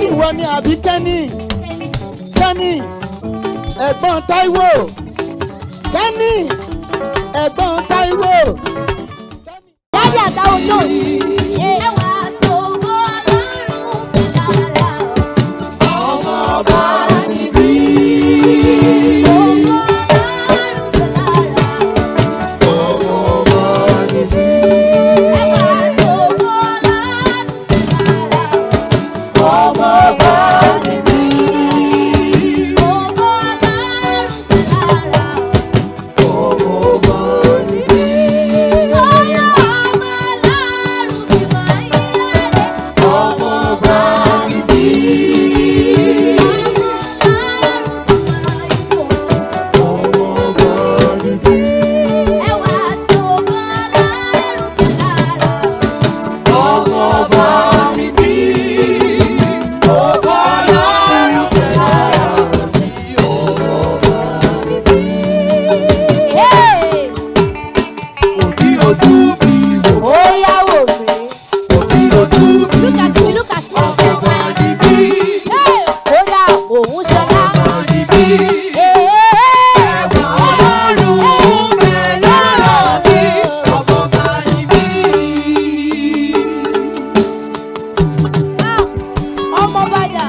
ìwọ ni àbí kẹ́ni kẹ́ni ẹ̀gbọ́n táíwò kẹ́ni ẹ̀gbọ́n táíwò. Daddy àtàwọn Jones. Ẹwà tó bọ́ lọ́rùn lára. Ọmọ ọba níbí. Ó bọ́ lọ́rùn lára. Ẹwà tó bọ́ lọ́rùn lára. Ọmọ ọba níbí. Ó bọ́ lọ́rùn lára. Hey! Ó yá wò mí. Look at me, look at me. Hey! Ó dà òun sọlá. Hey! Ah, ọmọ bàdà.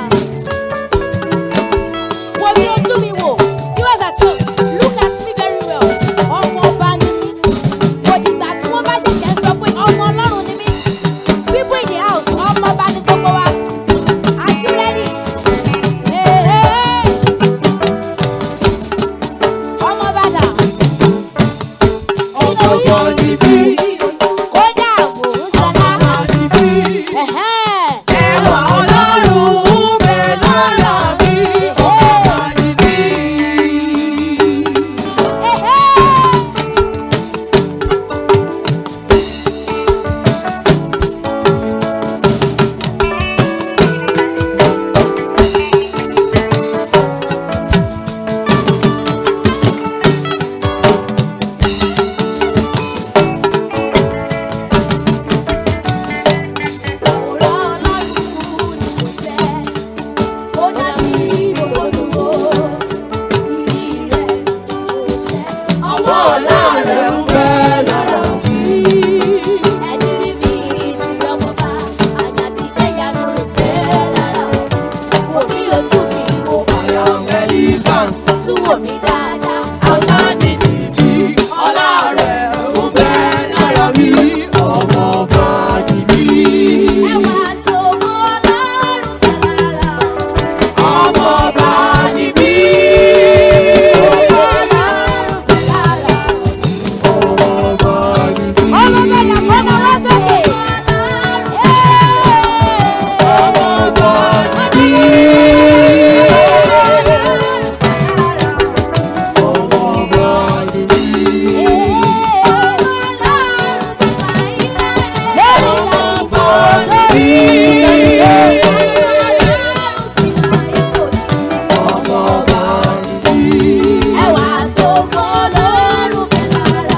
Wo bí o tún mi wò. Viewers at home, look at me very well. Ọmọ ọba ni mí. Kò dìgbà tí wọ́n bá ṣẹ̀ṣẹ̀ sọ pé ọmọ ọlọ́run ni mí. People in the house, ọmọ ọba ni gbogbo wa. Are you ready? Hey, hey, hey. Ọmọ bàdà. Kódà mò ń sọlá. Ẹ̀hẹ́n. Ẹ̀hẹ́n. Túwò mi dáadáa. Ẹwà tó mọ́ lọ́rùn lára. Ọmọ lọ́rùn lára. Ọmọ bàdà kọ́ lọ wá sókè. Ẹwà tó mọ́ lọ́rùn lára.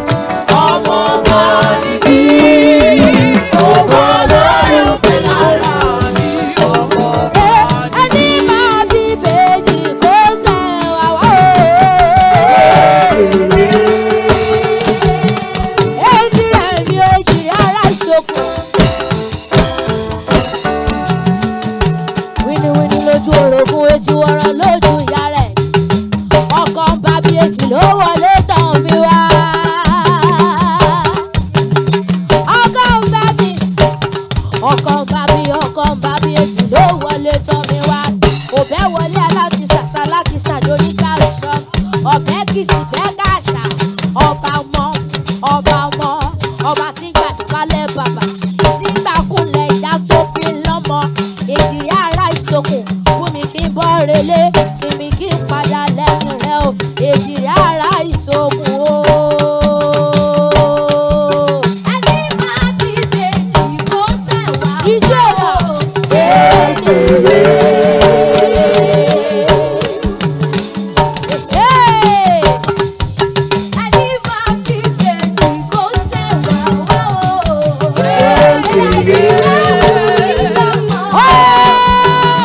Ẹni máa bí bèjì kó sẹ́wà wá o. Èjì rẹ̀ mi èjì ara ìṣòkò. Wíníwíní lójú orogún èjì wọ̀rọ̀ lójú ìyá rẹ̀. Ọkọ̀ ń bá bí èjì ló wọlé tán mi wá. Ọkọ̀ ń bá bí ọkọ̀ ń bá bí ọkọ̀ ń bá bí èjì ló wọlé tán mi wá. Òbẹ́ wọlé alákìsà sálákìsà lórí káṣọ. Ọ̀bẹ kìsì bẹ́ kàṣà. Ọba ọmọ ọba ọmọ ọba tí ń gbàdúrálẹ̀ bàbá. Tí ń gbàkúnlẹ̀ ìyá tó bí lọ́mọ. Èjìrí ara ìsokùn fún mi kí n bọ́ relé. Kí mi kí n padà lẹ́yìn rẹ̀ o. Èjìrí ara ìsokùn o. Ẹni máa bí bèjì kó sẹ̀wá. Ijó náà. Hey! Ẹni máa bí bèjì kó sẹ̀wá wá o.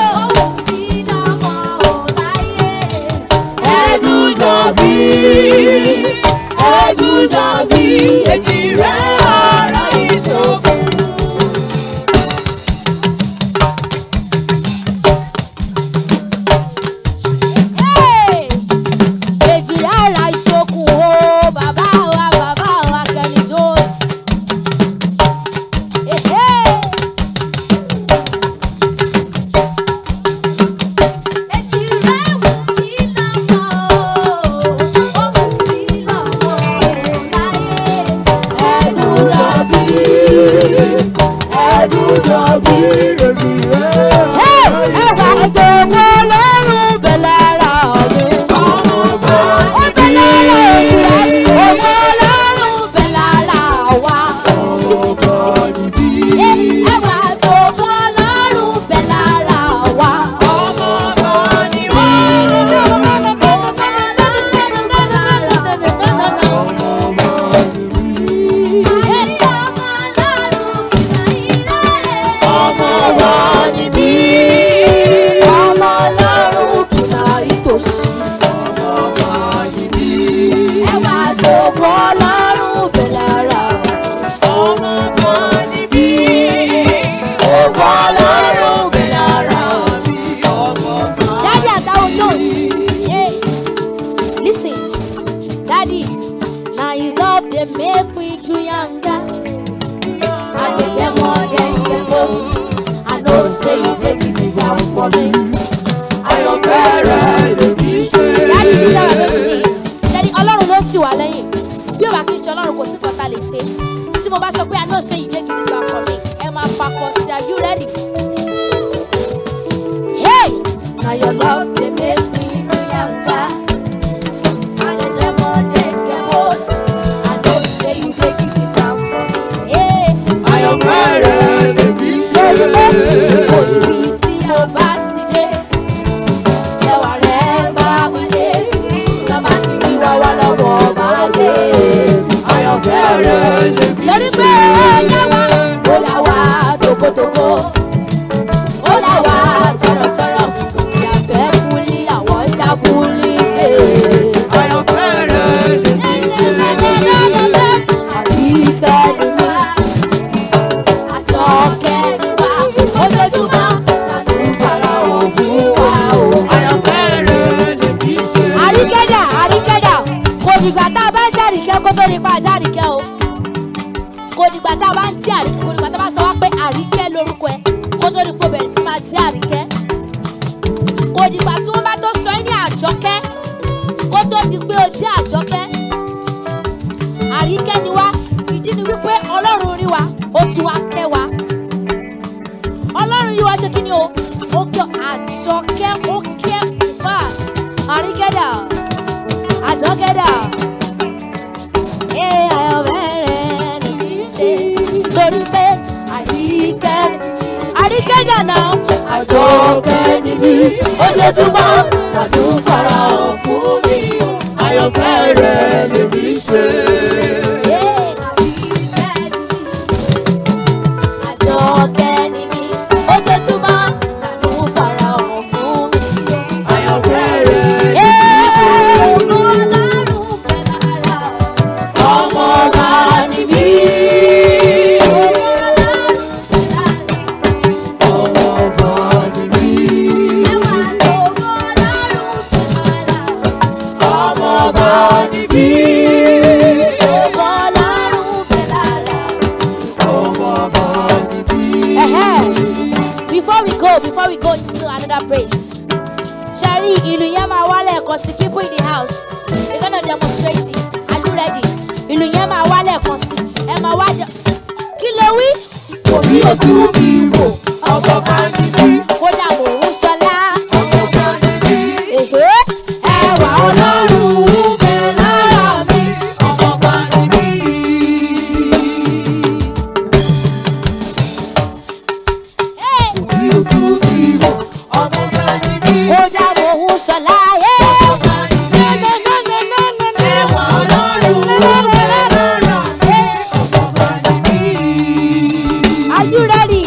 down for me. Àyànfẹ́ rẹ̀ lèmi ṣe. Daddy, this is how we're going to do it. Daddy, Ọlọ́run ló tì wá lẹ́yìn. Bí o bá kí n ṣe Ọlọ́run kò sí nǹkan tá a lè ṣe. Tí mo bá sọ pé I know say you dey gidi gba for me, ẹ máa papọ̀ sí are you ready? Hey! Na your love dey make me be yanga. And the lemon dey get boss. I know say you dey gidi gba for me. Hey! Àyànfẹ́ rẹ̀ lèmi ṣe. lórí pé kò níbi tí a bá ti dé ẹwà rẹ̀ bá mi dé bàbá ti rí wa wá lọ́wọ́ bá dé Àyànfẹ́ rẹ̀ lèmi lórí pé ẹ̀yà wa ó là wá tókótókó ó là wá tọ̀rọ̀tọ̀rọ̀ ìyàfẹ́ kúlí àwọn dá kúlí dé. Àyànfẹ́ rẹ̀ lèmi ṣe. Àríkẹ́ ni wá, àtọ́kẹ́ ni wá, ojoojúmọ́ làdún farahàn fún wa o. Àyànfẹ́ rẹ̀ lèmi ṣe. àríkẹ́dà àríkẹ́dà kò dìgbà tá a bá ń jàríkẹ́ kó tó nípa àjàríkẹ́ o kò dìgbà tá a bá ń tí àríkẹ́ kò dìgbà tá a bá sọ wá pé àríkẹ́ lórúkọ ẹ kó tó ní kó bẹ̀rẹ̀ sí máa tí àríkẹ́ kò dìgbà tí wọ́n bá tó sọ ẹ́ ní àjọkẹ́ kó tó di pé o tí àjọkẹ́ àríkẹ́ ni wá ìdí ni wípé ọlọ́run rí wa ó tún wá kẹ́ wa ọlọ́run yìí wá ṣe kí ni o ó kẹ́ àjọkẹ́ ó kẹ́ fat àríkẹ́dà àjọkẹ́dà ee ayọ̀bẹ̀rẹ̀ lèmi ṣe torí pé àríkẹ́ àríkẹ́dà náà àjọkẹ́ níbí ojoojúmọ́ lọ́dún farahàn fún mi o. Àyànfẹ́ rẹ̀ lèmi ṣe. Àjọkẹ́ ni mí, ojoojúmọ́ làdún farahàn fún mi. Àyànfẹ́ rẹ̀ Ọmọ Ọlọ́run pẹ̀lú ara. ọmọ ọba ni mí. Ọmọ ọba ni mí. Ọmọ ọba ni mí. Ọmọ ọba ni mí. Before we go, before we go into another praise, Sherry, ìlú yẹn máa wálẹ̀ kan sí people in the house. We're gonna demonstrate it. Are you ready? Ìlú yẹn máa wálẹ̀ kan sí. Ẹ máa wá jẹ. Kí lè wí? Omi ojú mi wò, ọmọ ọba ni mí. Kódà mò ń sọlá. Ọmọ ọba ni mí. Èhé, ẹwà Ọlọ́run ń bẹ lára mi. Ọmọ ọba ni mí. Hey! Omi ojú mi wò, ọmọ ọba ni mí. Kódà mò ń sọlá. Hey! Ẹwà Ọlọ́run ló bẹ lára mi. Ọmọ ọba ni mí. Are you ready?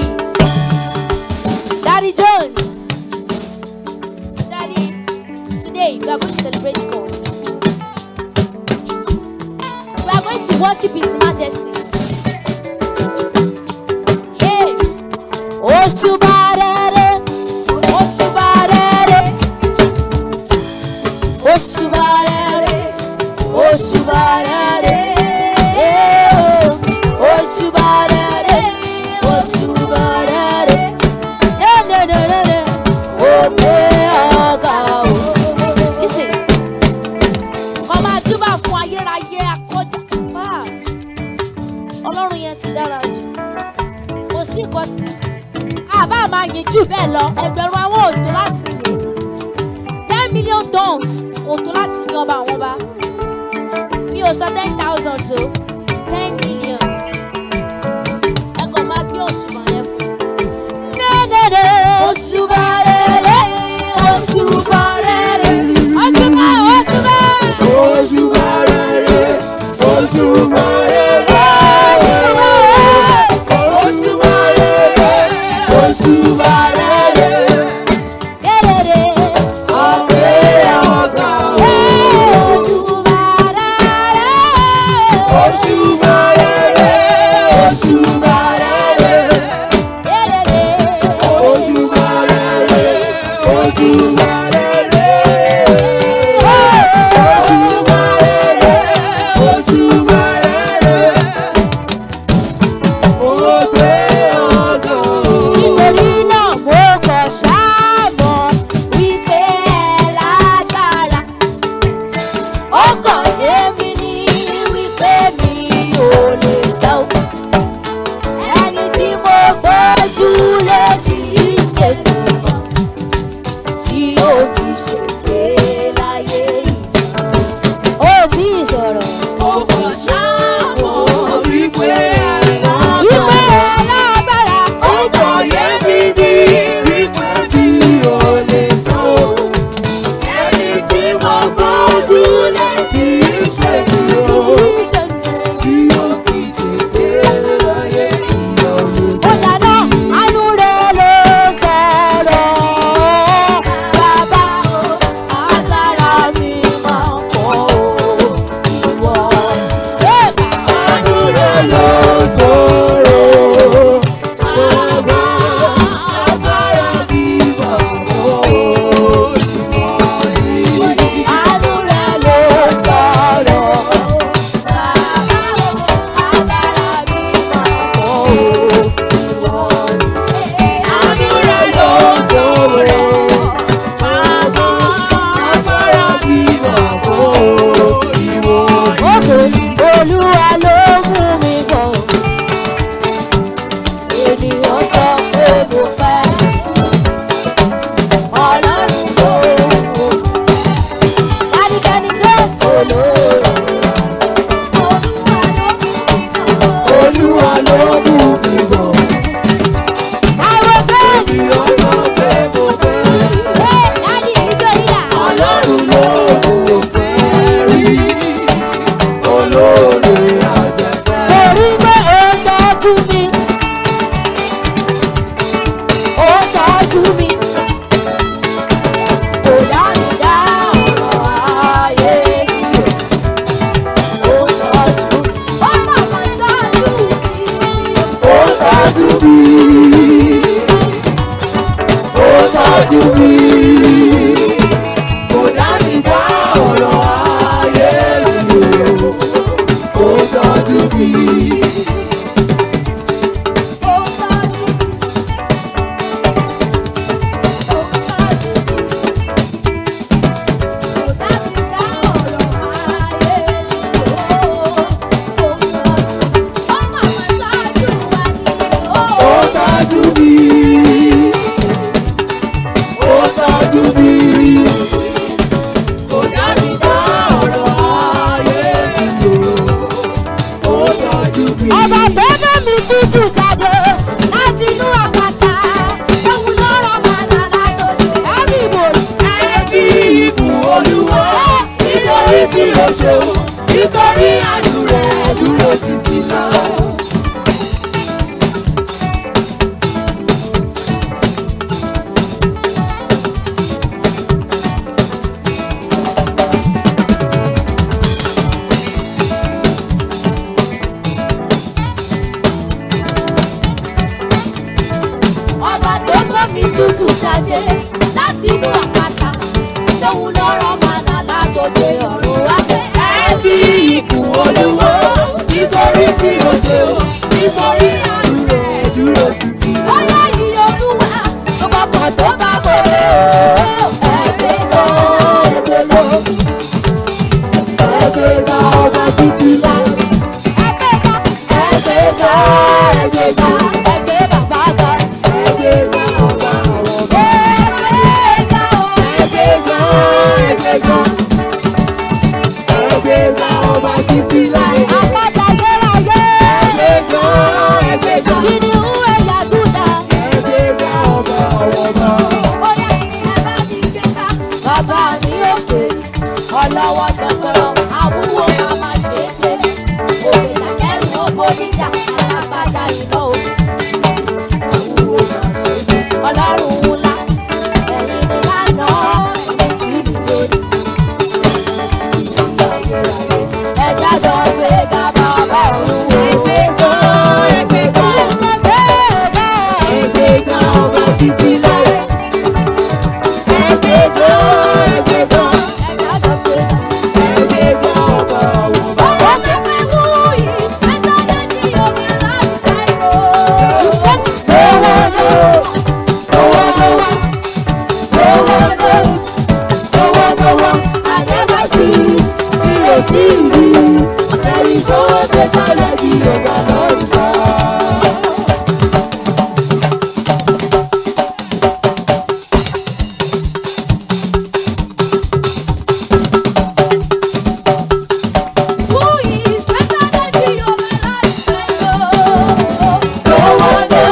Daddy Jones. Daddy, today we are going to celebrate God. We are going to worship His Majesty. Hey, Osubarere, Osubarere, Osubarere, Osubarere, eh, oh, Osubarere, Osubarere, ne ne ne ne ne, Ope ọ̀gá o. Listen, kọ́ máa túbà fún ayérayé akọ́jà fat. Ọlọ́run yẹn ti dára jù. Kò sí nǹkan àbá máa yìn jù bẹ́ẹ̀ lọ ẹgbẹ̀rún àwọn òtó láti yìn. ten million tons òtó láti yan ọba àwọn ọba. Mi ò sọ ten thousand tó ten million. Ẹ kàn máa gbé òṣùwọ̀n yẹn fún. Nẹ́nẹ́nẹ́ òṣùwà rere òṣùwà rere òṣùwà òṣùwà. Òṣùbà rere, òṣùbà rere. Òṣùbà rere, òṣùbà rere. Rere. Ọpẹ́ ọ̀gá o. Òṣùwà rere. tọ́jú mi. Kò dá mi dá ọ̀rọ̀ ayé mi o. Ó tọ́jú mi. Ó tọ́jú mi. Ó tọ́jú mi. Kò dá mi dá ọ̀rọ̀ ayé mi o. Ó tọ́jú mi. Ọba bẹ́bẹ́ mi tútù jáde láti inú àpáta. Òun lọ́rọ̀ màdà látòjò. Ẹ̀rí ìbòrò. Ẹbí ìbùn olúwa nítorí tí o ṣeun nítorí àánú rẹ̀ dúró títí náà. Ọba tó gbọ́ mi tútù jáde láti inú àpáta. Tóun lọ́rọ̀ màdà látòjò ọ̀run wá fẹ́. Ẹbí ìbùn olúwa nítorí tí o ṣeun nítorí àánú rẹ̀ dúró títí náà. Bóyá iye olúwa ọmọ kan tó bá wọlé o. Ẹgbẹ́ gan ẹgbẹ́ gan. Ẹgbẹ́ gan ọba títí lá. Ẹgbẹ́ gan ẹgbẹ́ gan ẹgbẹ́ gan ẹgbẹ́ bàbá gan. Ẹgbẹ́ gan ọba àwọn ọba. Ẹgbẹ́ gan o. Ẹgbẹ́ gan ẹgbẹ́ gan. Ẹgbẹ́ gan ọba títí láé. Àpáta gbéráyé. Ẹgbẹ́ gan ẹgbẹ́ gan. Kìnìún ẹ̀yà Júdà. Ẹgbẹ́ gan ọba àwọn ọba. Bóyá ẹ bá ti gbé ká. Bàbá mi ò pè ọlọ́wọ́ gbọ̀ngàn àwúwo máa ma ṣe é pé òwe làkẹ́rù owó níjà alágbádá iná o. Owó máa ṣe é. Ọlọ́run ńlá ẹ̀yin ni lánà ìtì lórí. Ẹja jọ gbé ga bàbá ọ̀run o. Ẹgbẹ́ gan ẹgbẹ́ gan. Ẹgbẹ́ gan ọba títí láé. Ẹgbẹ́ gan ẹgbẹ́ gan. Ẹja jọ gbé ga. Ẹgbẹ́ gan ọba àwọn ọba. Ọ̀rọ̀ pẹpẹ wú yìí, ẹja jẹ́ ní omi láti sáyò. I never see the TV. There is no technology over us. Who is better than the over life?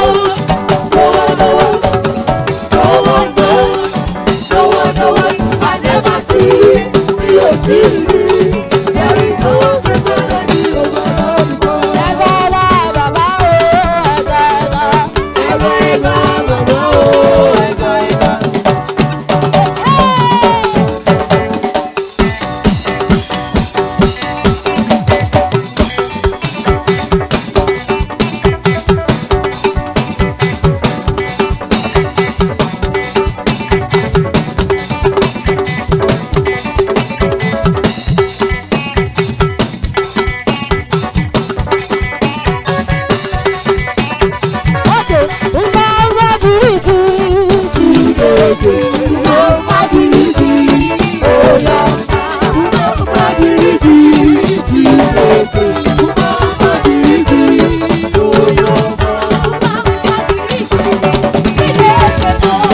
Ẹgbẹ́lá bàbá o, ẹgbẹ́lá. Ókè, ńlá wá bíríkì tí gègé. Ńlá wá bíríkì òyà. Ńlá wá bíríkì tí gègé. Ńlá wá bíríkì òyà. Ńlá wá bíríkì tí gègé.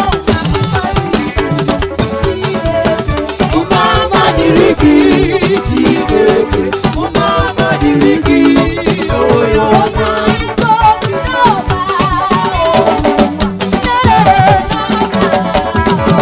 Ńlá wá bíríkì tí gègé. Ọ̀nà ìgbòkúrò bá o.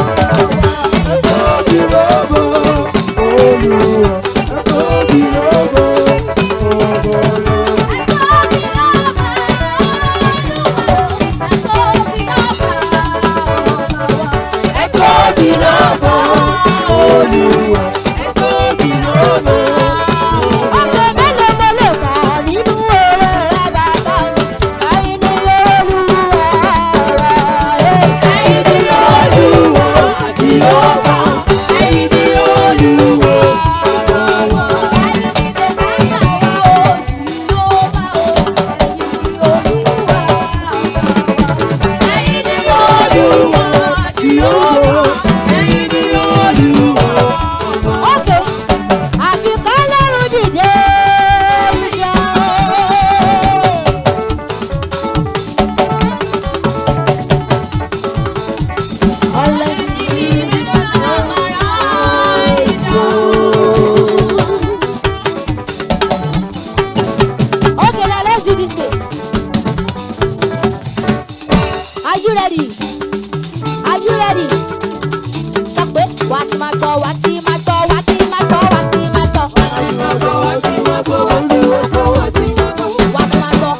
wá ti máa gbọ́ wá ti máa gbọ́ wá ti máa gbọ́ wá ti máa gbọ́. wá ti máa gbọ́ wá ti máa gbọ́ wá ti máa gbọ́ wá ti máa gbọ́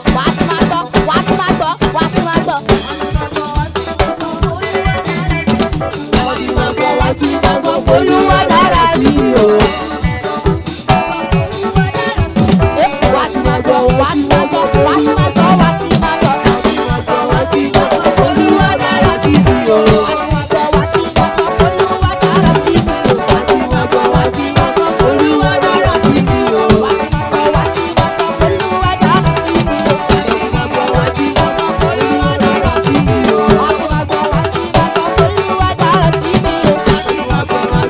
wá ti máa gbọ́. olúwa dára sí i o. Eh, wá ti máa gbọ́ wá ti máa gbọ́ wá ti máa gbọ́ wá ti máa gbọ́. wá ti máa gbọ́ olúwa dára sí i o. wá ti máa gbọ́ wá ti máa gbọ́ olúwa dára sí i o. wá ti máa gbọ́ wá ti máa gbọ́ olúwa dára sí i o. wá ti máa gbọ́ wá ti máa gbọ́ olúwa dára sí i o. wá ti máa gbọ́ wá ti máa gbọ́ olúwa dára sí i o. wá ti máa gbọ́ wá ti máa gbọ́ olúwa dára sí i o.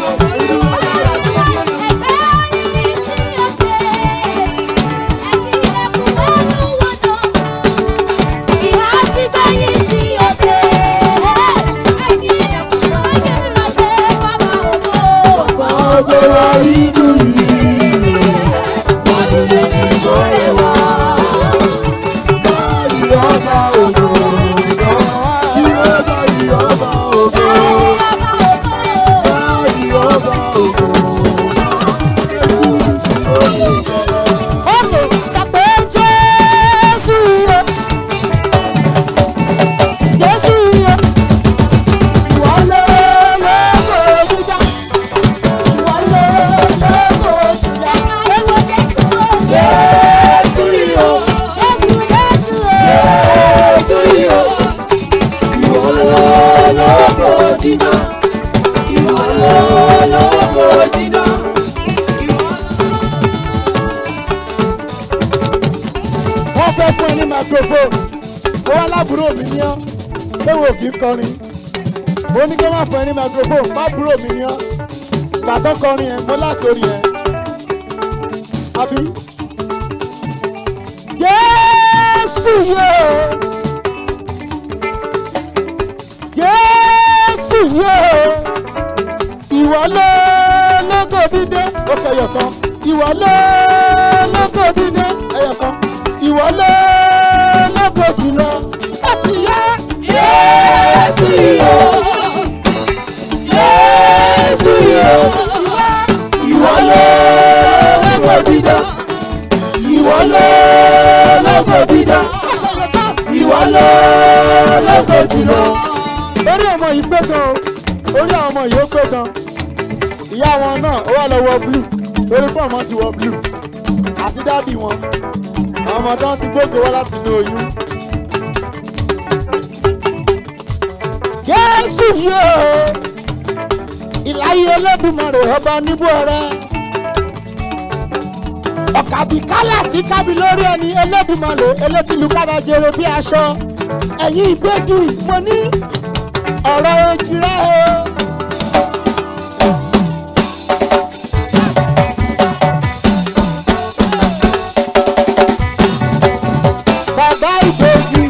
wọ́n fẹ́ fún ẹ ní microphone ó wá lábúrò mi ní ọ́ pé wò kí n kọrin mo ní kí wọ́n fún ẹ ní microphone má búrò mi ní ọ́ gbàtọ́ kọrin yẹn mo lákòrí yẹn àbí. Jésù yóò Jésù yóò ìwọ ló lógo dídé ó kẹyọ kan ìwọ ló lógo dídé ẹyọ kan ìwọ ló lógo jùlọ láti yá. Jésù yóò. Jésù yóò. Ìwọ ló lógo dídán. Ìwọ ló lógo dídán. Ìwọ ló lógo jùlọ. orí ọmọ yìí pé gan o orí àwọn ọmọ yìí ó pé gan ìyá wọn náà ó wà lọ wọ blue torí pé ọmọ ti wọ blue àti dáàbì wọn àwọn ọmọ tó ń ti gbógo wá láti inú oyún. jésù yóò ìláyé olódùmarè ọba níbú ọrẹ ọ̀kàbí kálà tí kábí lórí ẹni olódùmarè elétìlú kárajere bí aṣọ ẹ̀yìn ìgbégi mo ní ọ̀rọ̀ ojúrẹ́ o. bàbá ìbejì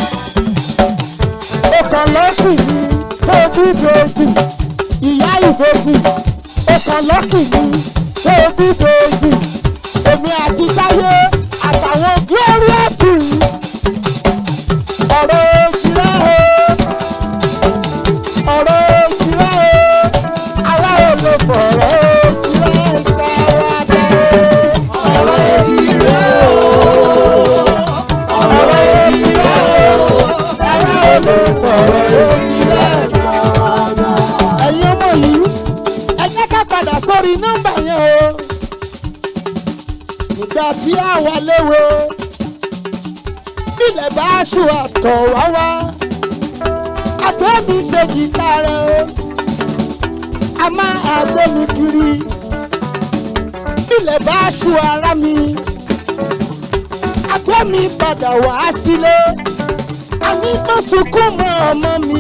ó kàn lọ́kì mi tó bí ìbejì ìyá ìbejì ó kàn lọ́kì mi tó bí ìbejì èmi àti táyé àtàwọn glorious twins ọ̀rọ̀ ojúrẹ́ o ọ̀rọ̀ ojúrẹ́ o ará olè fọ̀rọ̀ ojúrẹ́ ṣàwádà ọ̀rọ̀ ojúrẹ́ o ọ̀rọ̀ ojúrẹ́ o ará olè fọ̀rọ̀ ojúrẹ́ ṣàwádà. ẹ̀yin ọmọ yìí ẹ jẹ́ ká padà sórí nọ́mbà yẹn o ìgbà tí àwa léwo ilẹ̀ bá aṣọ àtọ̀ wá wá àgbẹ̀ mi ṣe jìtá rẹ̀ o a máa àgbẹ̀ mi kiri ilẹ̀ bá aṣọ ara mi àgbẹ̀ mi padà wá sílé àní má sunkún mọ́ ọmọ mi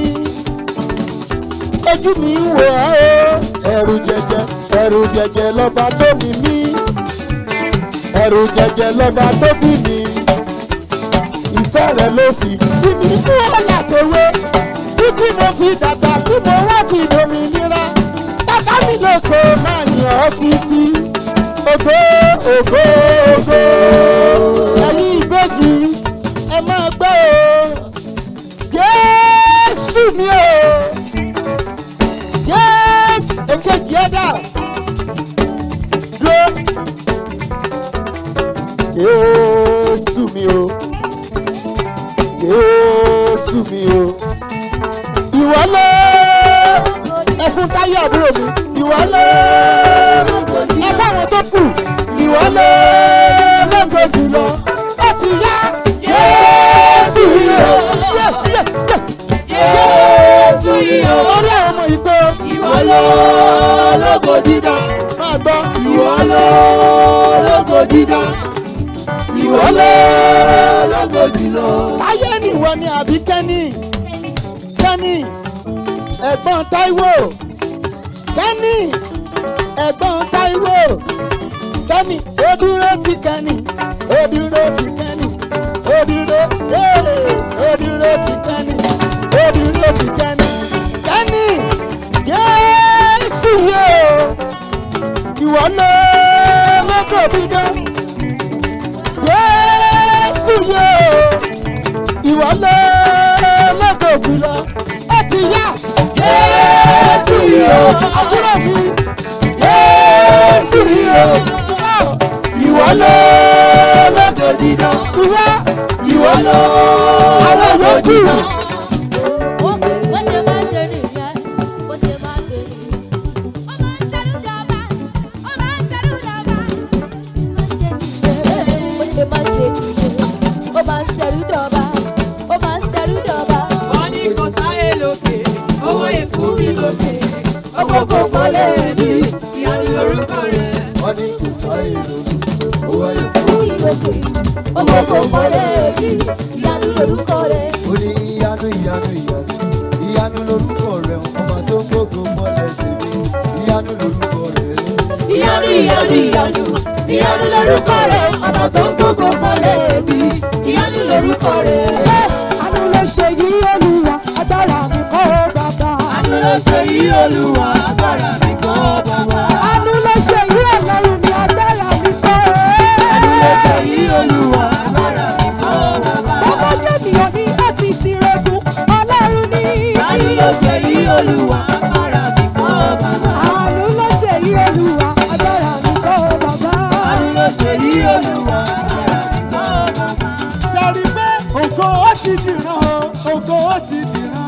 ojú mi ń wò ọ́ o ẹ̀rù jẹjẹ ẹ̀rù jẹjẹ lọ́ba tó mi mí ẹ̀rù jẹjẹ lọ́ba tó bí mi ìfẹ́ rẹ̀ ló fi bí mi mú ọ̀là tòwe títí mo fi dàgbà tí mo wá fi dominira bàbá mi lóko máa yàn ọ́ títí ògo ògo ògo ẹ̀yin ìbejì ẹ máa gbọ́ o jésù mi o jésù táyé àbúrò mi ìwọ ló ẹ fáwọn tó kù ìwọ ló lógo jùlọ ó ti yá jésù yìí o yé yé yé Jésù yìí o. orí àwọn ọmọ ìgbó Ìwọ ló lógo dídán. máa gbọ́ Ìwọ ló lógo dídán. Ìwọ ló lógo jùlọ. táyé nìwọ ni àbí kẹ́ni kẹ́ni ẹ̀gbọ́n táíwò kẹ́ni ẹ̀gbọ́n táíwò kẹ́ni ó dúró ti kẹ́ni ó dúró ti kẹ́ni ó dúró ee, ó dúró ti kẹ́ni ó dúró ti kẹ́ni kẹ́ni yéésù yóò ìwọ ló lóko dídán yéésù yóò ìwọ ló lóko jùlọ ó ti yá Jésù yìí o. àbúrò mi yéésù yóò ìwọ ló lóko Lógo dídán. ìwọ Ìwọ ló àwọn lógo yòókù dídán. Ó bó ṣe máa ṣe nìyẹn, bó ṣe máa ṣe nìyẹn. Ó máa ń ṣẹ́rú dọ́gba, ó máa ń ṣẹ́rú dọ́gba. Bó ṣe máa ṣe nìyẹn, ó máa ń ṣẹ́rú dọ́gba, ó máa ń ṣẹ́rú dọ́gba. Wọ́n ní kò sáyé lókè, owó yẹn fún mi lókè. Ọkọ̀ kò kọ́lé mi, ìyanu lórúkọ rẹ̀. wọ́n ní kò sáré lórí owó ẹ̀ Fún mi lókè, ó mọ̀ kó mọ́lẹ̀ mi, ìyanu lorúkọ rẹ̀. ó ní ìyanu ìyanu ìyanu ìyanu lórúkọ rẹ ọba tó ń gbógo mọ́lẹ̀ tèmi ìyanu lórúkọ rẹ. Ìyanu ìyanu ìyanu, ìyanu lórúkọ rẹ̀. Ọba tó ń gbógo mọ́lẹ̀ mi, ìyanu lórúkọ rẹ̀. Àánú ló ṣe yí olúwa, agbára mi kọ́ bàbá. Àánú ló ṣe yí Olúwa, agbára mi kọ́ bàbá. Àánú ló ṣe yí ọlọ́run mi, agbára mi kọ́. Àánú ló ṣe yí Olúwa, agbára mi kọ́ bàbá. Bàbá jẹ́nìyàn ní láti ṣìrẹ́gùn, ọlọ́run ní. Àánú ló ṣe yí Olúwa, agbára mi kọ́ bàbá. Àánú ló ṣe yí olúwa, agbára mi kọ́ bàbá. Àánú ló ṣe yí Olúwa, agbára mi kọ́ bàbá. sọ̀rí pé ògo ó ti dìran o ògo ó ti dìran.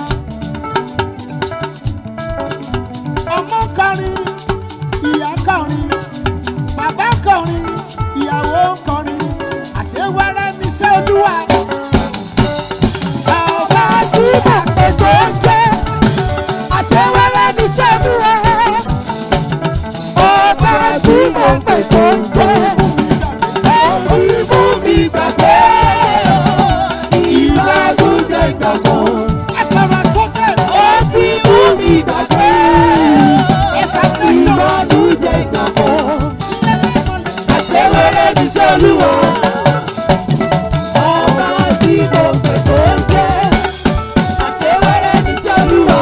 ọmọ kọrin ìyá kọrin bàbá kọrin ìyàwó kọrin àṣewẹ́rẹ́ níṣẹ́ olúwa. Bàbá tí bàpẹ̀ tó ń jẹ́, àṣewẹ́rẹ́ ní ṣẹ́dúrà. Ọba tí bàpẹ̀ tó ń jẹ́, Ó ti mú mi gbàgbé ìbágúnjẹ ìgbàgbọ́. ẹ̀kọ́ra sókè. Ó ti mú mi gbàgbé ìbágúnjẹ ìgbàgbọ́. Àṣewẹ́rẹ́ ní iṣẹ́ Olúwa. Ọba tí mo pè tó ń jẹ́. Àṣewẹ́rẹ́ ní iṣẹ́ Olúwa.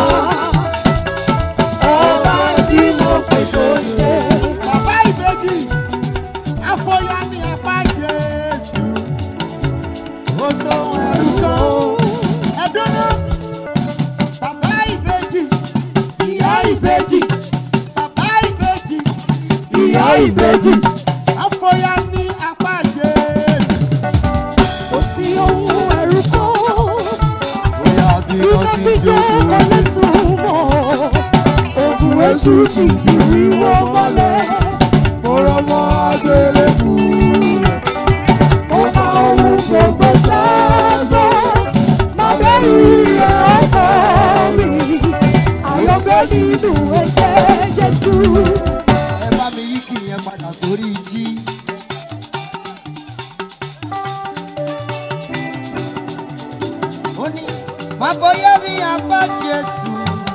Ọba tí mo pè tó ń jẹ́. bàbá ìbejì afọyà ní apá jésù ó sóhun ẹrú kan ẹdúnú bàbá ìbejì ìyá ìbejì bàbá ìbejì Ìyá ìbejì. afọyà ní apá jésù. kò sí ohun ẹ̀rù kan. bóyá bí Iná ti jẹ́ kọ́lé sùn mọ́. Ògùn èṣù ti di wíwọ́ mọ́lẹ̀. mo rọmọ agbélébù Ó máa ohun gbogbo sásán. Má bẹ̀rù ìrẹ̀ ọkọ mi. Àyọ̀gbẹ́ nínú ẹ̀jẹ̀ Jésù. ẹ bá mi yí kì yẹn padà sórí jí. ó ní má bóyá ní apá jésù.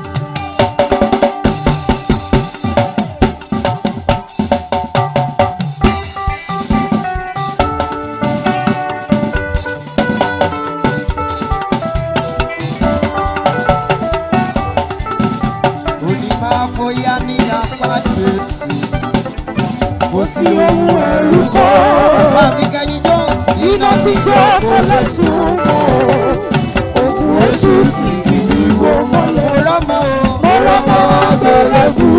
ó ní má bóyá ní apá jésù. Kò sí ohun ẹ̀rù kan. Bàbí Kẹ́ni Jones. Iná ti jẹ́ kọ́lé sùn mọ́. Ògùn èṣù ti di wíwọ́ mọ́lẹ̀. Mo rọ́mọ o. Mo rọ́mọ àgbélébù.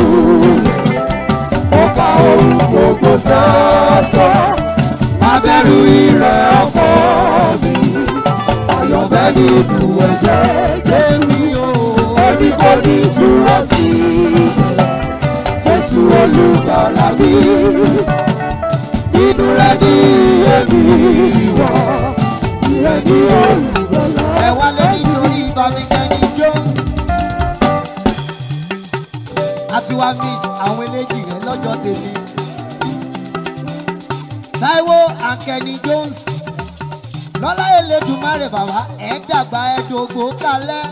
Ó fa ohun gbogbo sásán. Má bẹ̀rù ìrẹ̀ ọkọ mi. Àyọ̀bẹ́ nínú ẹ̀jẹ̀ Jésù. Èmi o. Èmi kò ní dúró sí i. mi nínú rẹ̀ ní èmi wà ìrẹ́ ní olùgbàlà. ẹ wálé nítorí bámikẹ́ni jones àti wá meet àwọn eléjì rẹ lọ́jọ́ tèmi taiwo akẹni jones lọ́lá elédùnmáre bàbá ẹ̀ dàgbà ẹ̀ dògbò kalẹ̀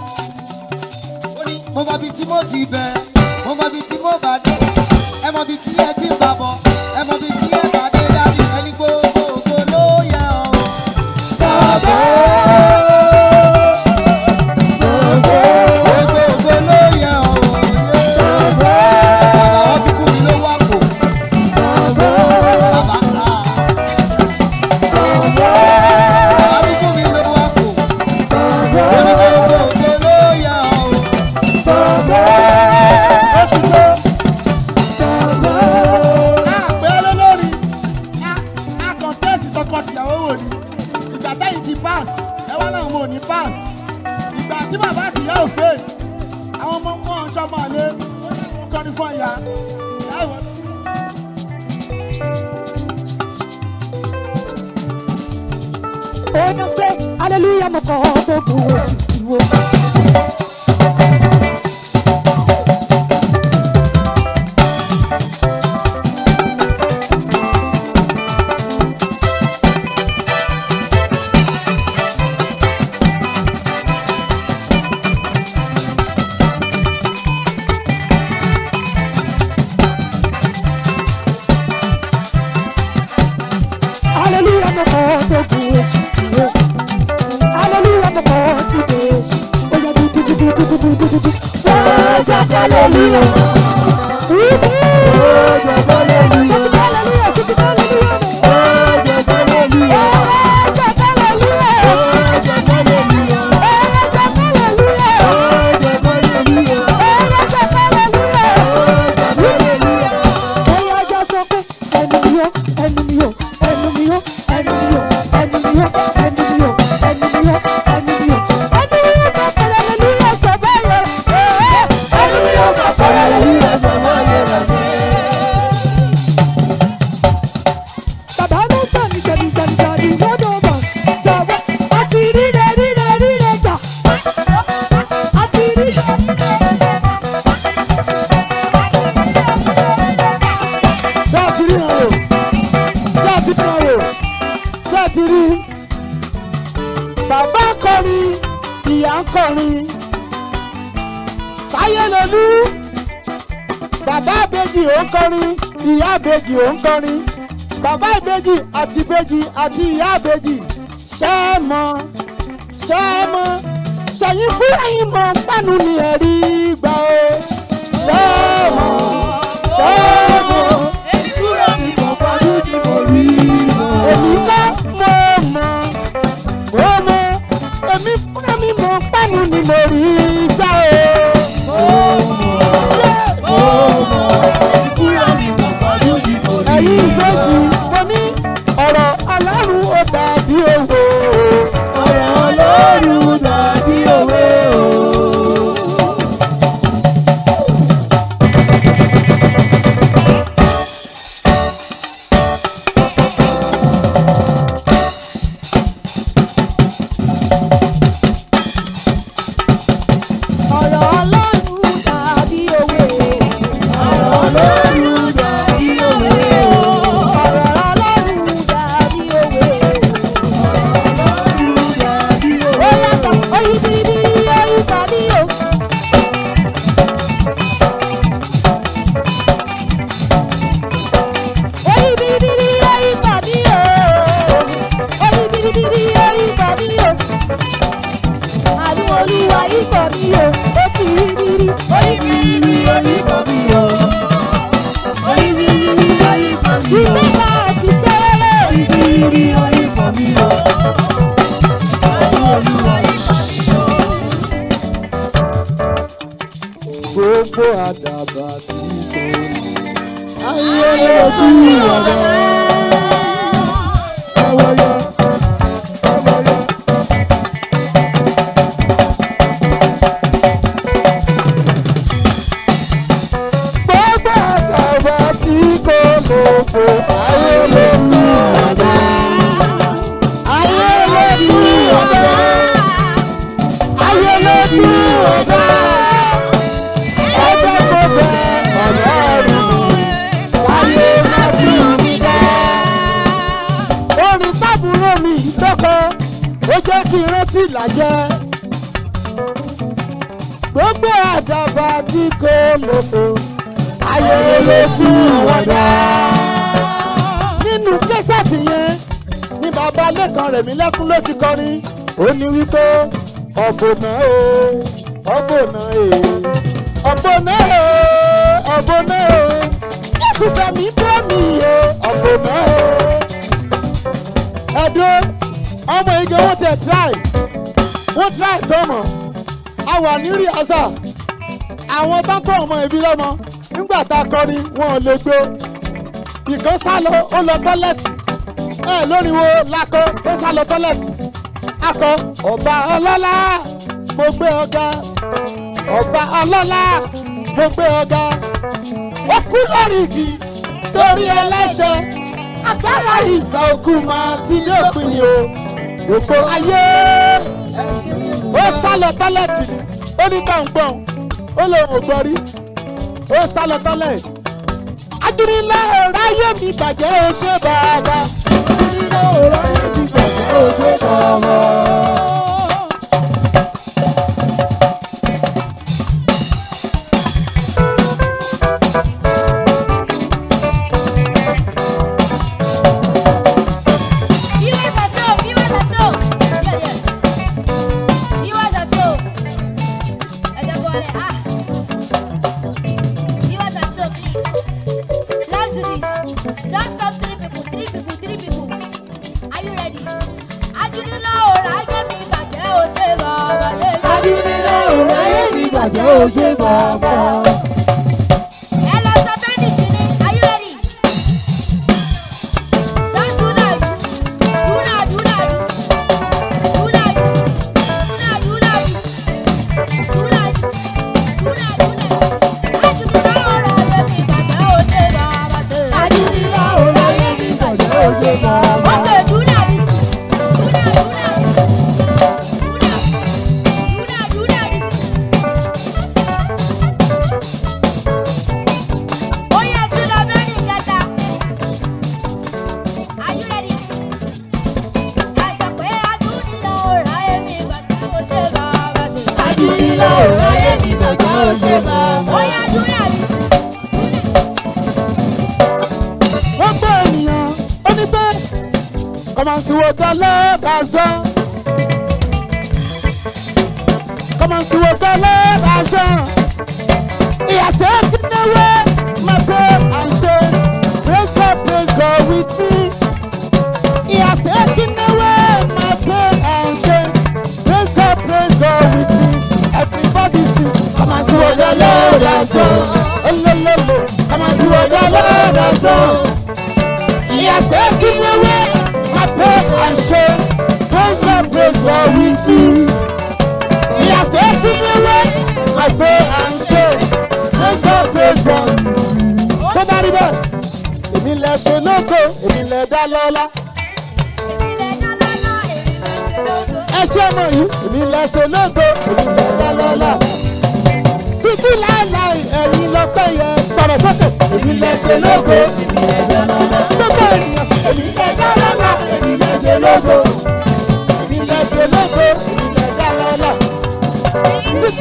ó ní mo mọ ibi tí mo ti bẹ̀rẹ̀ mo mọ ibi tí mo bá dé ẹ mọ ibi tí ẹ ti ń bà bọ̀ ẹ mọ ibi tí ẹ bá dé dábì ẹni gbogbo ògo ló yẹ ọ́. Bàbá Gbogbo ògo ló yẹ ọ́. bàbá Bàbá wọn ti fún mi lówó àpò. bàbá Bàbá rà. bàbá Bàbá ti fún mi lówó àpò. bàbá Ó ní gbogbo ògo ló yẹ ọ́. bàbá bàbá. àpẹ́ olólórí a kọ̀ǹtẹ́sì tọkọ-tìyàwó wò ni ìgbà tẹ́yìn ti pass ẹ wá náà wọn ò ní pass ìgbà tí bàbá àtìyá ò fẹ́ àwọn ọmọ wọn ń sọmọ àlẹ wọn kọrin fún ìyá ìyá ìwọ. Ona say hallelujah mo kọ gbogbo oṣù tí wo. Hallelujah mo kọ gbogbo oṣù tí wo. Hallelujah mo kọ ti dé oṣù. Oya du du du du du du du du du du. Wọ́n jẹ́ hallelujah. Wíwí. Ṣé ti bá hallelujah? Ṣé ti bá hallelujah? Wọ́n jẹ́ hallelujah. Wọ́n jẹ́ hallelujah. Wọ́n jẹ́ hallelujah. Wọ́n jẹ́ hallelujah. Wọ́n jẹ́ hallelujah. Oya jẹ́ sọ pé ẹnu mi yó, ẹnu mi yó, ẹnu mi yó, ẹnu mi yó, ẹnu mi yó, ẹnu mi yó, ẹnu mi yó, ẹnu mi yó. Ẹnu mi yó máa pẹ̀lú hallelujah sọ bẹ́ẹ̀ yẹn. Ẹnu mi yó máa pẹ̀lú hallelujah sọ bẹ́ẹ̀ yẹn. Bàbá ló gbà mí gbàdúgbàdúgbàdú lọ́dọ̀ ọmọ tàwa. A ti ríre ríre ríre gbà. A ti ríre ríre ríre gbà. ṣé ẹ ti rí wọn o ṣé ẹ ti rí wọn o ṣé ẹ ti rí bàbá ń kọrin ìyá ń kọrin táyé lolú bàbá ìbejì ò ń kọrin ìyá ìbejì ò ń kọrin bàbá ìbejì àti ìbejì àti ìyá ìbejì ṣé ẹ mọ ṣé ẹ mọ ṣẹyìn fúnra yín mọ pánú ni ẹ̀rí gbà ó ṣé ẹ mọ ṣé ẹ mọ èmi kọ́ mo mọ̀ mo mọ̀ èmi fúnra mi mọ̀ pánú ni mo rí gbà ó. ẹ̀yin ìgbésí mo ní ọ̀rọ̀ alárùn ó dàbí owó. ọ̀rọ̀ alárùn dàbí òwe o. ọ̀rọ̀ ọlọ́run dàbí òwe. ọ̀rọ̀ alárùn dàbí òwe o. ọ̀rọ̀ ọlọ́run dàbí òwe. ó yàtọ̀ oyin biribiri oyin tàbí o. oyin biribiri oyin tàbí o. oyin biribiri oyin tàbí o. àánú olúwa ikọ̀ mi o ó ti rí rírí. oyin biribiri oyin tàbí o. oyin biribiri oyin tàbí o. ìgbéga àti ṣẹ́rẹ́. oyin biribiri oyin tàbí o. àánú olúwa ikọ̀ mi o. gbogbo àdàbà tí kò ní. ayé ojú ọ̀rọ̀. ẹwọ́yọ ẹwọ́yọ. gbogbo àdàbà tí bàbá tí kò lòdò ayé ló tú wọn dá. nínú kẹsàtì yẹn ní bàbá lẹ́kan rẹ̀ mí lẹ́kún ló ti kọrin ó ní wípé ọ̀bọ̀nà o ọ̀bọ̀nà e ọ̀bọ̀nà o ọ̀bọ̀nà o jésù bẹ̀mí bẹ̀mí o ọ̀bọ̀nà o. ẹ̀dùn ọmọ igi wọn tẹ̀ try wọ́n try tọ́mọ̀ a wà ní rìhásà àwọn tó ń tọ́ ọmọ ìbí lọ́mọ nígbà tá a kọrin wọn ò lè gbé ìkan sá lọ ó lọ tọ́lẹ̀tì ẹ lórí wo lakọ ó sá lọ tọ́lẹ̀tì akọ ọba ọlọ́lá mo gbé ọ̀gá ọba ọlọ́lá mo gbé ọ̀gá ó kú lórí igi torí ẹlẹ́ṣẹ̀ agbára ìsà òkú máa ti dópin o òpó ayé ó sá lọ tọ́lẹ̀tì ni ó ní gbọ̀ngbọ̀n ó lè wò gbọ́ rí ó sá lọ tọ́lẹ̀ ajínigbá ọ̀rọ̀ ayé mi bàjẹ́ ó ṣe bàbá ajínigbá ọ̀rọ̀ ayé mi bàjẹ́ ó ṣe bàbá. Viewers at home, viewers at home. Yeah, yeah. Viewers at home. Ẹ jẹ́ kó wọlé. Ah. Viewers at home, please. Let's do this. Just stop three people, three people, three people. Are you ready? Ajínilá ọ̀rọ̀ ajé mi bàjẹ́ ó ṣe bàbá lé. Adúlélá ọ̀rọ̀ ayé mi bàjẹ́ ó ṣe bàbá. Ẹ lọ sọ bẹ́ẹ̀ni kìíní. Are you ready? Just do like this. Do like, do like this. Do like this. Do like, do like this. Do like this. Do like, do like. Ajínilá ọ̀rọ̀ ayé mi bàjẹ́ ó ṣe bàbá ṣe. Adúlélá ọ̀rọ̀ ayé mi bàjẹ́ ó ṣe bàbá. Okay, do like this. Do like, do like this. Do like, do like, do like this. Ó yẹ tún lọ bẹ́ẹ̀ni kẹta. Are you ready? Ẹ sọ pé Ajínilá ọ̀rọ̀ ayé mi bàjẹ́ ó ṣe bàbá ṣe. Adúlélá ọ̀rọ̀ ayé mi bàjẹ́ ó ṣe bàbá. Ó yẹ do like this. wọ́n gbọ́ ènìyàn ó ní pé kọ́mọ̀síwò tẹ́lẹ̀ bàzọ́. kọ́mọ̀síwò tẹ́lẹ̀ bàzọ́. ìyàtọ̀ kíndéwé máa pé à ń ṣe praise God praise God with me. ìyàtọ̀ kíndéwé máa pé à ń ṣe praise God praise God with me. everybody sing kọ́mọ̀síwò tẹ́lẹ̀ bàzọ́. olólùlù kọ́mọ̀síwò tẹ́lẹ̀ bàzọ́. Yes, taking away my pain and shame. Praise God, praise God with you. Yes, taking away my pain and shame. Praise God, praise God. Tó bá rí bẹ́ẹ̀, èmi lẹ ṣe lóko, èmi lẹ dá lọ́lá. Ẹ ṣé ọmọ yìí, èmi lẹ ṣe lóko, èmi lẹ dá lọ́lá. Títí láéláé ẹ̀yin lọ pẹ́ yẹ sọ̀rọ̀ sókè. Èmi lẹ ṣe lóko, èmi lẹ dá lọ́lá. Gbogbo ènìyàn, èmi lẹ dá lọ́lá, èmi lẹ ṣe lóko. Èmi lẹ ṣe lóko, èmi lẹ dá lọ́lá. Títí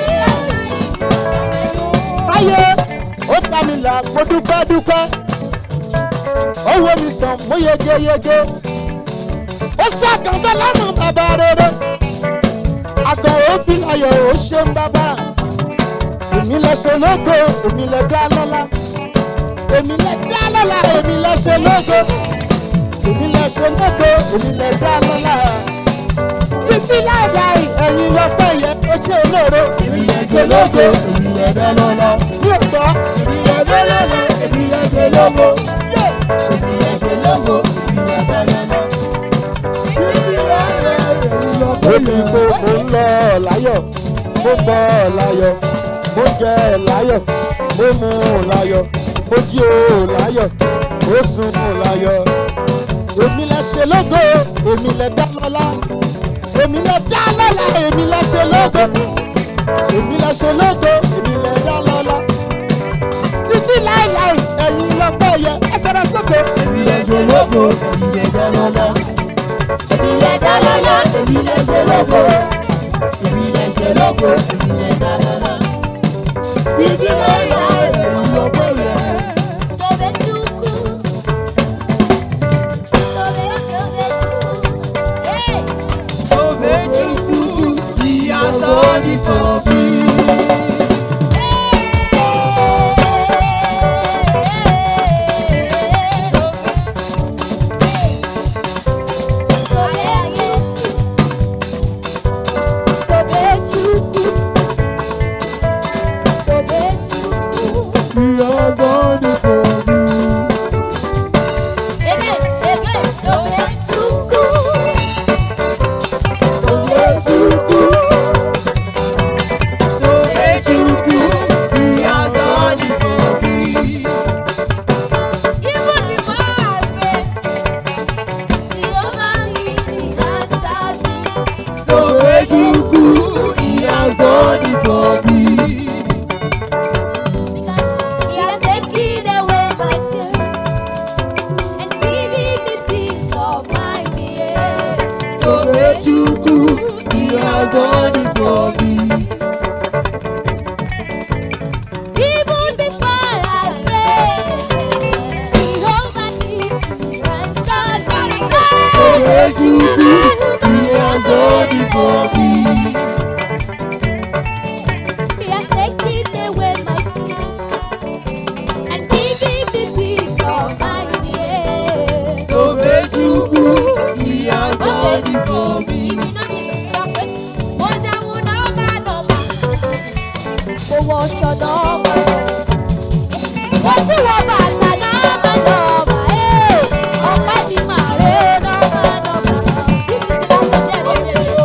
láyé, ó ta mi là, mo dúpẹ́ dúpẹ́. Ó wo mi sàn, mo yegeyege. Ó ṣàkàndá lọ́nà bàbá rere. Àgọ̀ òbí ayọ̀ ó ṣe ń bàbá èmi lẹ ṣe lógo èmi lẹ dá lọ́la èmi lẹ dá lọ́la èmi lẹ ṣe lógo èmi lẹ ṣe lógo èmi lẹ dá lọ́la títí láìláì ẹ̀yin lọ́pẹ́ yẹn ó ṣe olóore èmi lẹ ṣe lógo èmi lẹ dá lọ́la ní ọ̀tọ̀ èmi lẹ dá lọ́la èmi lẹ ṣe lógo èmi lẹ ṣe lógo èmi lẹ dá lọ́la títí láìláì ẹ̀yin lọ́pẹ́ yẹn. èmi kò mò ń lọ láyọ̀ mo bọ̀ láyọ̀ mo jẹ láyọ̀ mo mu láyọ̀ mo jí o láyọ̀ mo sùn mu láyọ̀. èmi lẹ ṣe lógo èmi lẹ dá lọ́lá èmi lẹ dá lọ́lá èmi lẹ ṣe lógo èmi lẹ ṣe lógo èmi lẹ dá lọ́lá. títí láìláì ẹ̀yin lọ́pẹ́ yẹ ẹ sọ̀rọ̀ sókè. èmi lẹ ṣe lógo èmi lẹ dá lọ́lá. èmi lẹ dá lọ́lá èmi lẹ ṣe lógo èmi lẹ ṣe lógo èmi lẹ dá lọ́lá títí láéláé ló péye. Tobe tukú. Tobe tobe tukú. Hey! He has done it for me. He has done it for me. Because he has taken away my fears and given me peace of mind. Yeah. Tobechukwu, he has done it for me. Even before I pray, Jehovah needs answers. Tobechukwu, he has done it for me. He has taken away my fears and given me peace of mind. Yeah. Tobechukwu, he has done it for me. If you know this song, ó jẹun nọ́mbà nọ́mbà, kò wọ ọṣọ nọ́mbà nọ́mbà. Ó tún wọ bàtà nọ́mbà nọ́mbà, ee, ọ̀pẹ́ mi máa ré nọ́mbà nọ́mbà. This is the last song, there, there,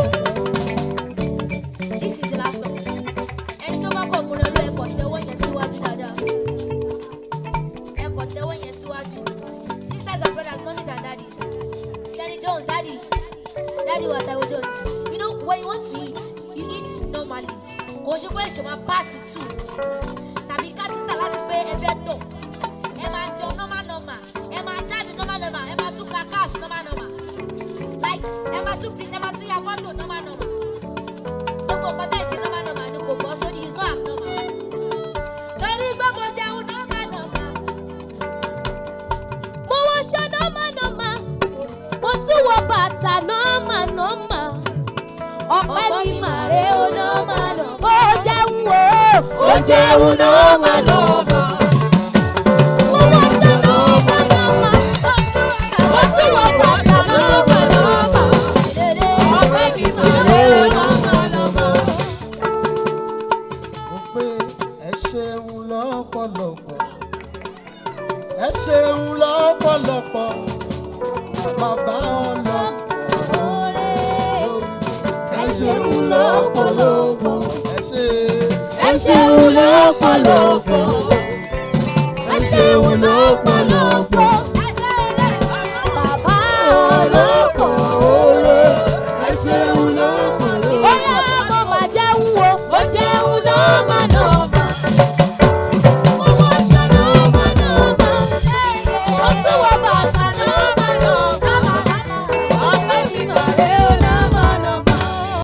there. This is the last song. Ẹni tó bá kọ̀ múra lọ ẹ̀kọ́ tẹ́wọ́ yẹn síwájú dáadáa. Ẹ̀kọ́ tẹ́wọ́ yẹn síwájú. Sisters and brothers, mummies and daddies. Danny Jones, daddy. Daddy was Taiwo Jones. You know, when you want to eat, you eat normally. Kò ṣe pé ìṣòwò pass two. Tàbí ká títà láti pé ẹ fẹ́ tọ̀. Ẹ máa jẹun normal normal. Ẹ máa jáde normal normal. Ẹ máa tún ka cash normal normal. Like ẹ máa tún free ẹ máa tún ya fọ́tò normal normal. Gbogbo nǹkan tẹ̀ ṣe normal normal ni kò bọ́ sórí is not abnormal. Torí pé mo jẹun normal normal. Mo wọṣọ normal normal mo tún wọ bàtà nọ́ọ̀mà nọ́ọ̀mà ọ̀pẹ mi mà rè ó nọ́ọ̀mà nọ́ọ̀mà ó jẹun o ó jẹun nọ́ọ̀mà nọ́ọ̀mà mo wọṣọ nọ́ọ̀mà nọ́ọ̀mà mo tún wọ bàtà nọ́ọ̀mà nọ́ọ̀mà ọ̀pẹ mi mà rè ó nọ́ọ̀mà nọ́ọ̀mà. mo pé ẹ ṣeun lọ́pọ̀lọpọ̀ ẹ ṣeun lọ́pọ̀lọpọ̀ bàbá ọlọ́pọ̀ ẹ ṣeun lọ́pọ̀lọpọ̀ ẹ ṣe ẹ ṣeun lọ́pọ̀lọpọ̀